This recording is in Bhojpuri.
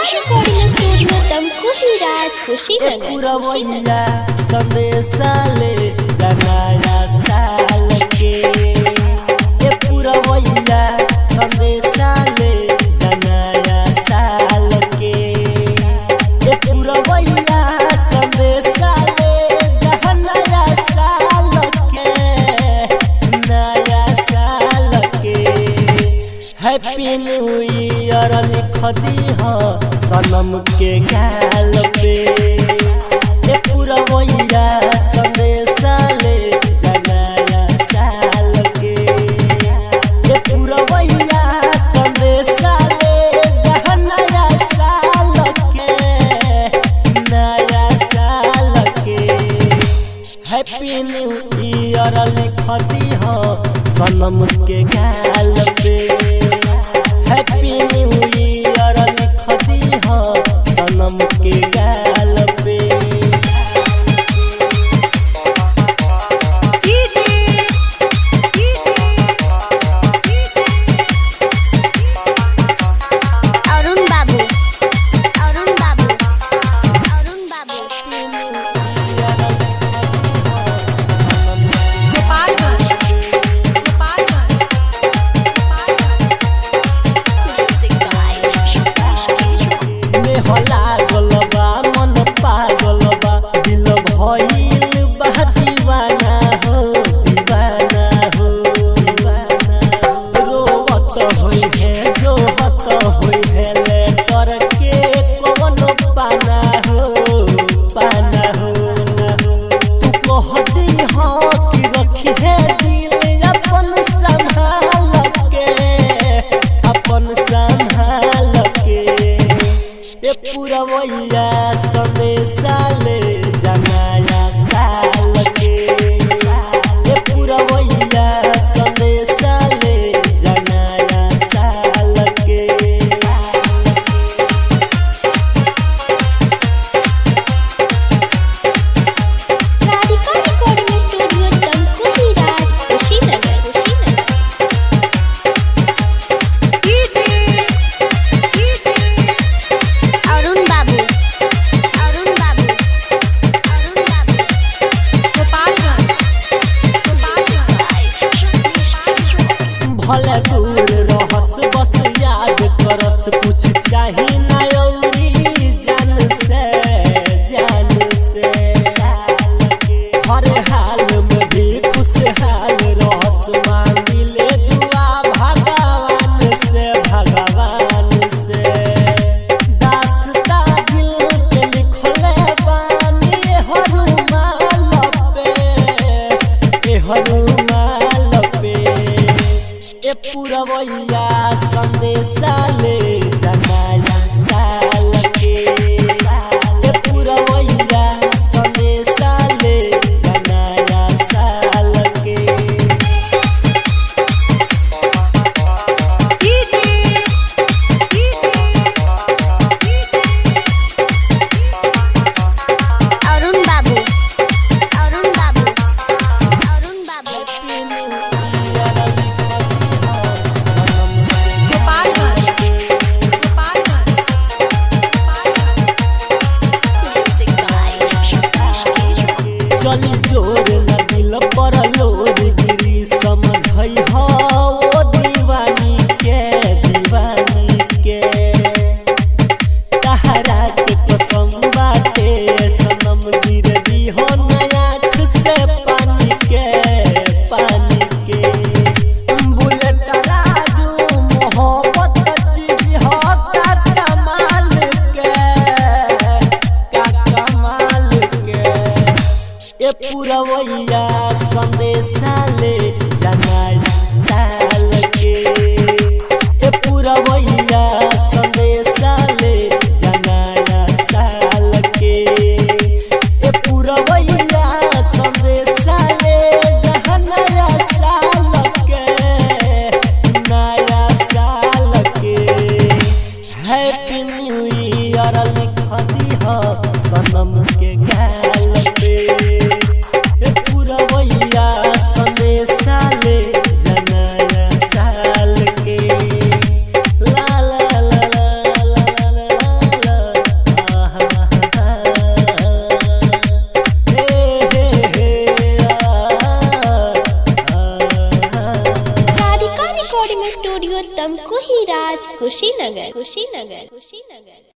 रिकॉर्डिंग स्टूडियो तमकुही राज कुशीनगर पुरवैया संदेशा ले जनाया साल के ए पुरवैया संदेशा ले जनाया साल के ए पुरवैया संदेशा ले जनाया साल के नया साल के हैप्पी न्यू ईयर लिख दी हो सनम के गाल पे ए पुरवैया संदेशा ले जनाया साल के ए पुरवैया संदेशा ले जनाया साल के नया साल के हैप्पी न्यू ईयर लिख दी हो सनम के गाल पे हैप्पी न्यू ईयर लिख दी हो सनम के गाल पे अरुण बाबू अरुण बाबू अरुण बाबू में होला गलबा मन पागल बा दिल भइल बा दीवाना हो दीवाना हो दीवाना रोवत होई है जो हत होई है ले करके कौन पाना हो पाना हो ना हो तू कह दी हो कि रखी है दिल अपन संभाल के अपन संभाल के ए पुरवैया संदेशा ले जनाया साल के ए पुरवैया संदेशा ले जनाया साल के राधिका रिकॉर्डिंग स्टूडियो तमकुही राज कुशीनगर कुशीनगर अरुण बाबू अरुण बाबू अरुण बाबू भले दूर रहस बस याद करस कुछ चाही ना औरी जान से जान से हर हाल में भी खुशहाल रहस मांगिले दुआ भगवान से भगवान से दास्ता दिल के लिखले बानी हरुमाल पे ए हरुमाल पे ए पुरवैया संदेशा ले जनाया साल के ए पुरवैया संदेशा ले जनाया साल के अरुण बाबू अरुण बाबू अरुण बाबू चली जोर न दिल पर लोर गिरी समझई हो ओ दीवानी के दीवानी के तहरा के कसम बाटे सनम गिर दी हो नया आँख से पानी के पानी के बुलेट राजू मोहब्बत चीज हो का कमाल के का कमाल के ए पुरवैया संदेशा ले जनाया साल के ए पुरवैया संदेशा ले जनाया साल के ए पुरवैया संदेशा ले जनाया साल के नया साल के हैप्पी न्यू ईयर लिख दी हो सनम के गाल पे ए पुरवैया संदेशा ले जनाया साल के ला ला ला स्टूडियो तमकुही राज कुशीनगर कुशीनगर कुशीनगर